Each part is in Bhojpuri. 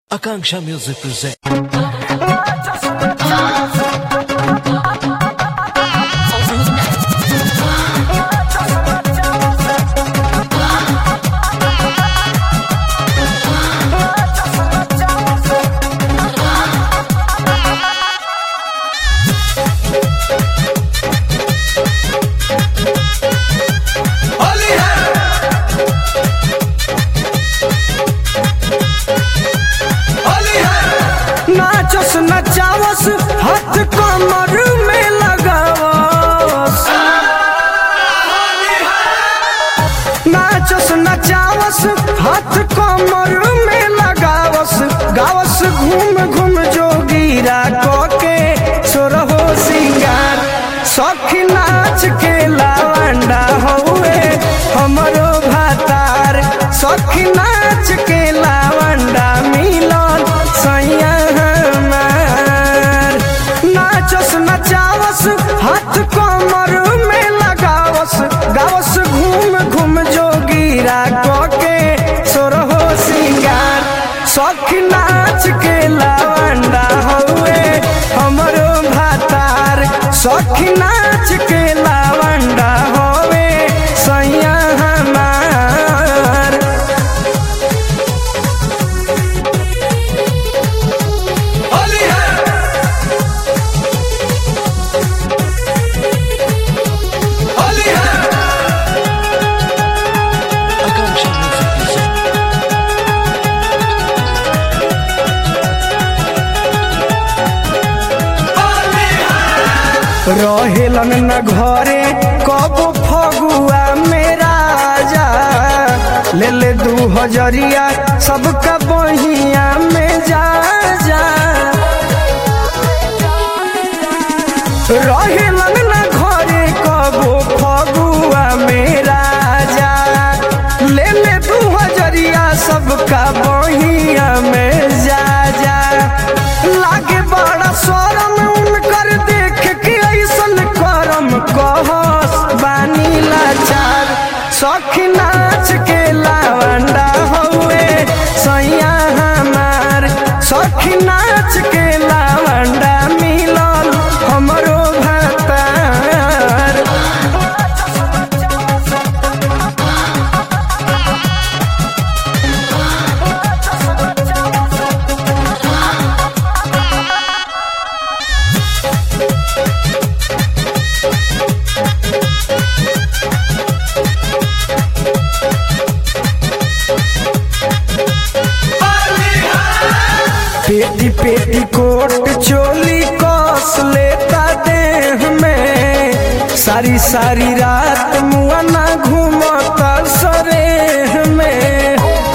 Akanksha Music presents. होली है होली है नाचस नचावस हाथ कमर में लगावस नाचस नचावस हाथ कमर में लगावस गावस घूम घूम जोगीरा के सोरहो सिंगार सखी नाच के लावंडा हौवे हमरो भातार सखी नाच के लावंडा मिलन सैया हमार नाचस नचावस हाथ कमर में लगावस गावस घूम घूम जोगीरा के सोरहो सिंगार सखी नाच के लावंडा हौवे हमरो भातार सखी नाच के लावंडा होवे सैया हमार होली है होली है Akanksha Music presents. होली है रहेलन न घरे कब फगुआ में राजा ले ले दू हजरिया सबका बहिया में जा जा रहेलन न घरे कब फगुआ में राजा ले ले दू हजरिया सबका बहिया में जा जा लागे बड़ा शरम उनकर देख के ऐसन करम कहस बानी लाचार सखी नाच के लावंडा हौवे सैया हमार सखी नाच के लावंडा मिलल हमरो भातार होली है पेटी पेटी कोट चोली कस लेता देह में सारी सारी रात मुआना घूमता सरेह में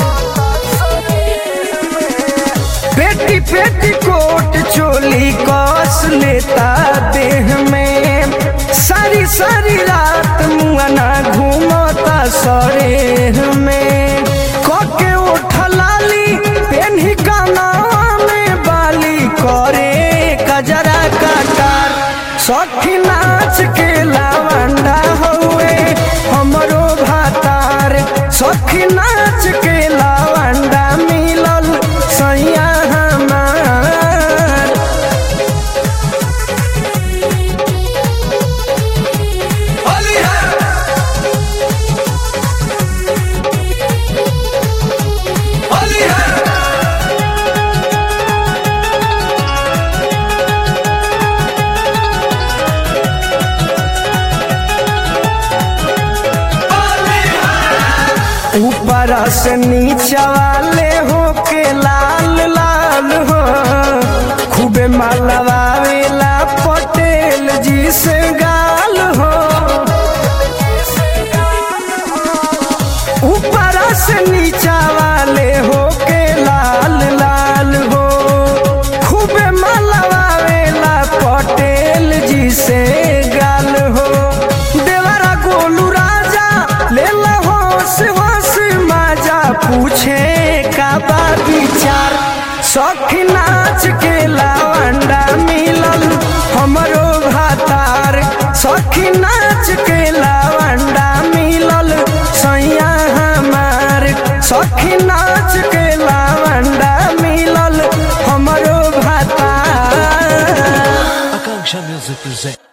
पेटी पेटी कोट चोली कस लेता देह में सारी सारी रात मुआना घूमता सरेह में कके उठलाली पेन्ही काना में बाली करे कजरा काटार सखी नाच के लावंडा हौवे हमरो भातार सखी नाच के लावंडा मिलल सैया हमार होली है होली है होली है ऊपर से नीचा वाले हो के लाल लाल हो खूबे मालवावेला पटेल जी से गाल हो ऊपर से नीचा वाले हो के लाल लाल हो खूबे मालवावेला पटेल जी से गाल हो देवरा गोलू राजा ले ला होश होश माजा पूछे का बा विचार सखी नाच के लावंडा मिलल हमरो भातार सखी नाच के लावंडा मिलल सैया हमार सखी नाच के लावंडा मिलल Action Music presents.